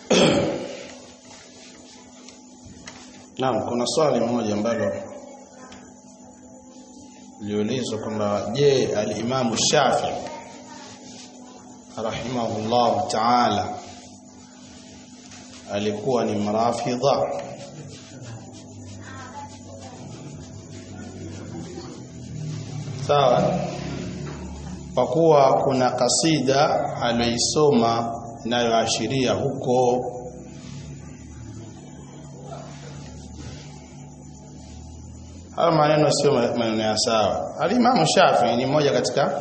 Naam, kuna swali moja ambalo liulizwa kwamba je, al-Imam Shafi'i rahimahullah ta'ala alikuwa ni mrafidha sawa kwa kuwa kuna kasida aliyoisoma inayoashiria huko Haya maneno sio maneno ya sawa. Al-Imam Shafi'i ni mmoja katika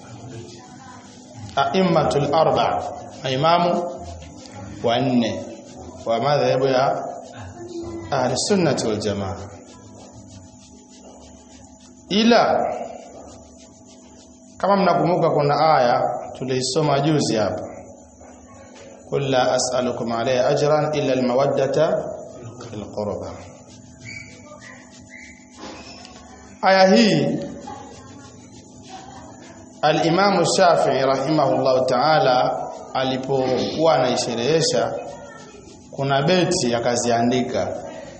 a'immatul arba' imamu wanne wa madhhabu ya ahli sunnati wal jamaa. Ila kama mnakumbuka kuna aya tuliisoma juzi hapa. Qul la as'alukum alayhi ajran illa al-mawaddata fil qurba. aya hii al-Imam Shafi'i rahimahullahu ta'ala alipokuwa anaisherehesha kuna beti akaziandika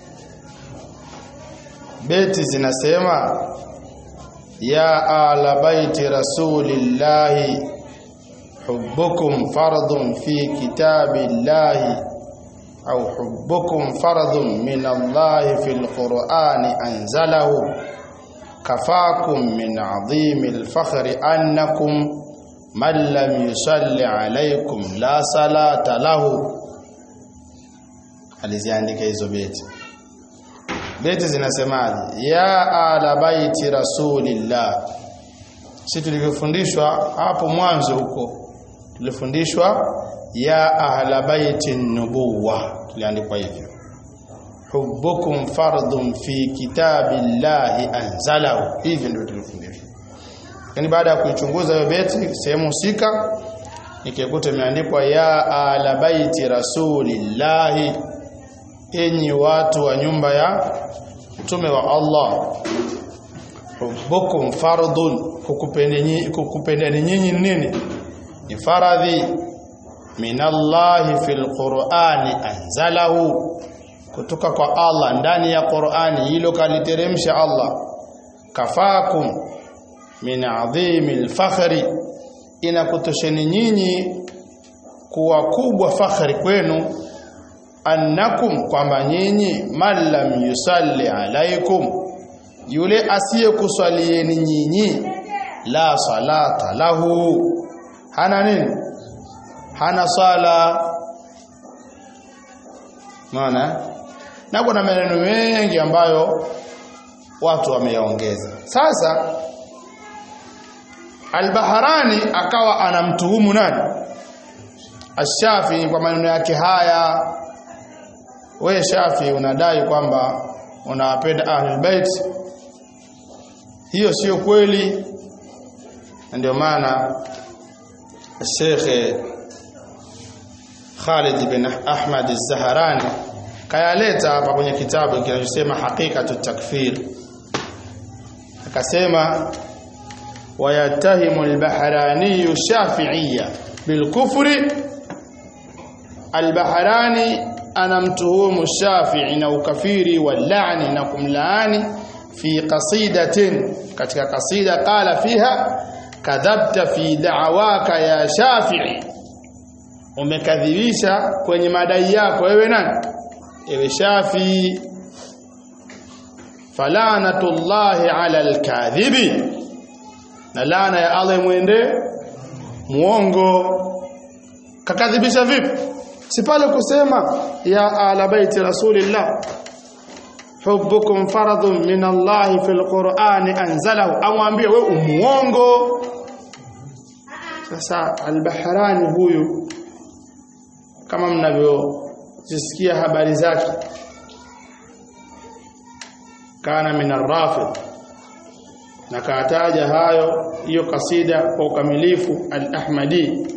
beti zinasema ya ala baiti rasulillahi hubbukum fardun fi kitabillahi au hubbukum fardun min Allahi fil Qur'ani anzalahu كفاكم من عظيم الفخر أنكم من لم يصلي عليكم لا صلاة له aliziandika hizo beti beti zinasemaje ya ala baiti rasulillah si tulivyofundishwa hapo mwanzo huko tulifundishwa ya ahla baiti nubuwa tuliandikwa hivyo hubbukum fardun fi kitabillahi anzalahu hivi ndio tulifundishwa yani baada ya kuichunguza hiyo beti sehemu husika nikikuta imeandikwa ya ala baiti rasulillahi enyi watu wa nyumba ya mtume wa Allah hubbukum fardun kukupendeni kukupendeni nyinyi nini ni faradhi minallahi fil qur'ani anzalahu kutoka kwa Allah ndani ya Qur'ani hilo kaliteremsha Allah kafakum min adhimil fakhri inakutosheni nyinyi kuwa kubwa fakhri kwenu annakum kwamba nyinyi man lam yusalli alaikum yule asiyekuswalieni nyinyi la salata lahu hana nini hana sala maana na kuna maneno mengi ambayo watu wameyaongeza sasa Al-Baharani akawa anamtuhumu nani Ash-Shafi kwa maneno yake haya we Shafi unadai kwamba unawapenda Ahlul Bait hiyo sio kweli ndio maana Sheikh Khalid bin Ahmad Az-Zahrani kayaleta hapa kwenye kitabu kinachosema hakikatu takfir akasema wayatahimu al-Bahrani Shafi'iyya bilkufri al-Bahrani anamtuhumu Shafi'i na ukafiri wal-la'ni na kumlaani fi qasidatin katika kasida qala fiha kadhabta fi da'waka ya Shafi'i umekadhibisha kwenye madai yako wewe nani ewe Shafi falanatullahi ala alkadhibi na laana ya Allah mwende muongo kakadhibisha vipi si pale kusema ya ala baiti rasulillah hubbukum faradun min Allah fil Qur'ani anzalahu amwambie wewe umuongo sasa al-Bahrani huyu kama mnavyozisikia habari zake kana min ar-rafid na kaataja hayo hiyo kasida kwa ukamilifu al-Ahmadi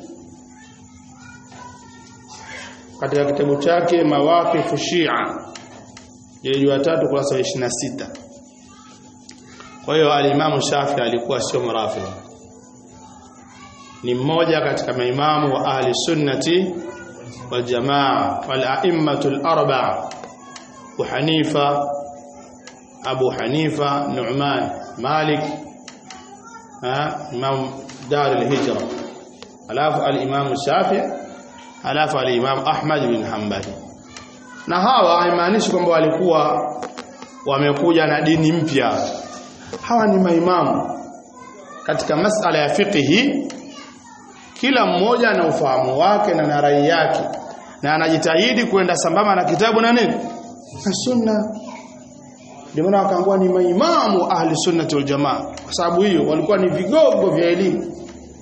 katika kitabu chake mawaqifu Shia jildi ya tatu kurasa 26 kwa hiyo al-Imam Shafi alikuwa sio mrafidh ni mmoja katika maimamu wa ahli sunnati والجماعة والأئمة الأربعة أبو حنيفة أبو حنيفة نعمان مالك ها إمام دار الهجرة ألاف الإمام الشافعي ألاف الإمام أحمد بن حنبل na hawa haimaanishi kwamba walikuwa wamekuja na dini mpya hawa ni maimamu katika masala ya fiqhi kila mmoja ana ufahamu wake na na rai yake na anajitahidi kwenda sambamba na kitabu na nini na sunna ndio maana wakaangua ni maimamu ahli sunnati wal jamaa kwa sababu hiyo walikuwa ni vigogo vya elimu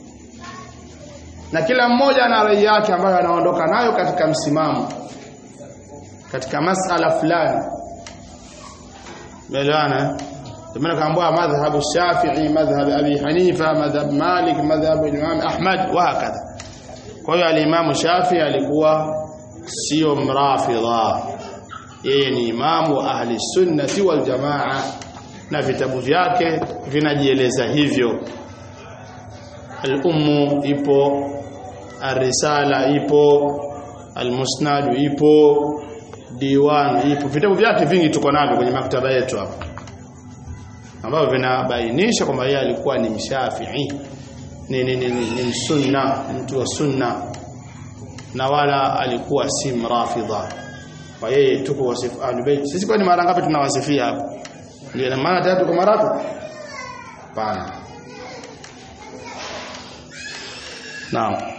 na kila mmoja ana rai yake ambayo anaondoka nayo katika msimamo katika masala fulani Umeelewana? Ndio kaambua madhhabu Shafi'i, madhhab Abi Hanifa, madhhab Malik, madhhab Imam Ahmad wa hakadha. Kwa hiyo al-Imam Shafi'i alikuwa sio mrafidha. Yeye ni imamu ahli sunnati wal jamaa na vitabu vyake vinajieleza hivyo. Al-Ummu ipo, Ar-Risala ipo, Al-Musnad ipo, Diwan ipo. Vitabu vyake vingi tuko navyo kwenye maktaba yetu hapa ambavyo vinabainisha kwamba yeye alikuwa ni mshafii ni, ni, ni, ni, ni sunna mtu wa sunna na wala alikuwa si mrafidha kwa yeye tuko wasifu ahlulbayt sisi kwani mara ngapi tunawasifia hapa ndio maana tatu kwa mara hapana naam